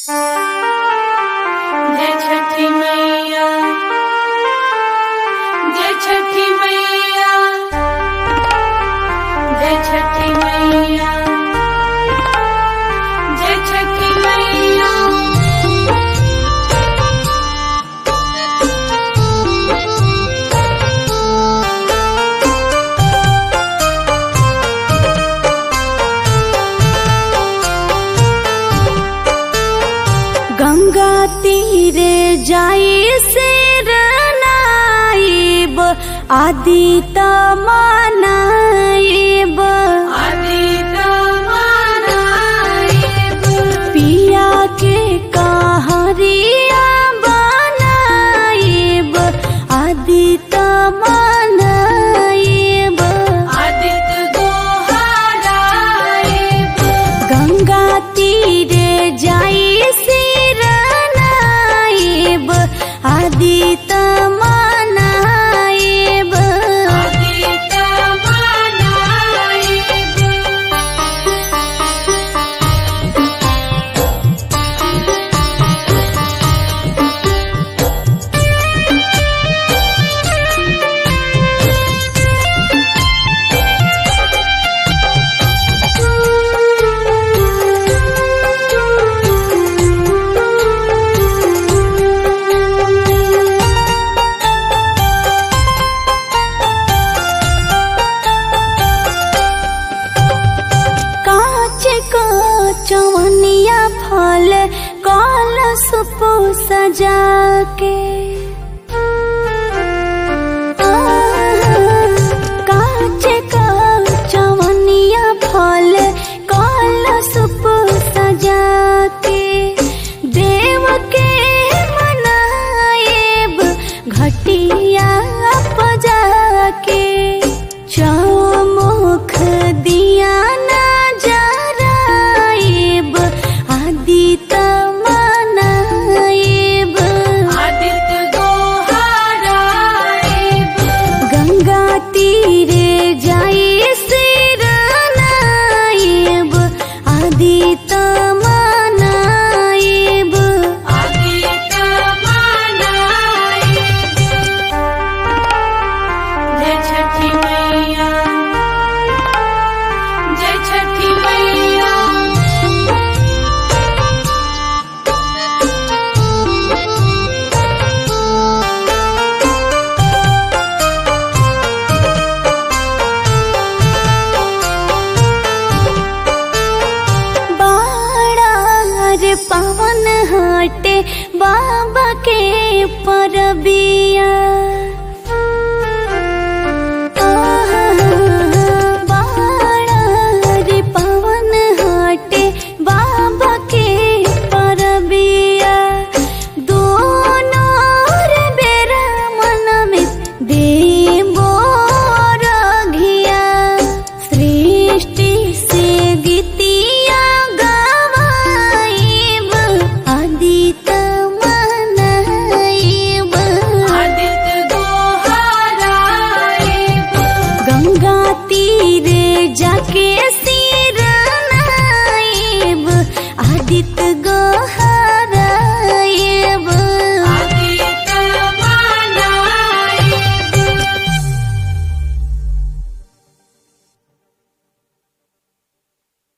जय छठी मैया जय छठी मैया जय छठी मैया जय छठी मैया गंगा तीरे जाई सिर नाइब आदि तमानाइब आदित मानाइब पिया के कहरिया बनाइब आदि तमानाइब आदित गोहराइब गंगा तीरे जाई सिर नाइब आदि तमानाइब आदित मानाइब काच को चवनिया फल कल सुप सजा के काच को चवनिया फल कल सुप सजा के देव के मनाएब घटिया पजा के चौमुख दिया ना जराइब आदि तमनाइब आदित गोहराइब गंगा तीरे जाई सिर नाइब आदि तमनाइब आदित मानाइब जय छठी मैया जय छठी मैया बाड़ार पवन हटे बाबा के परबिया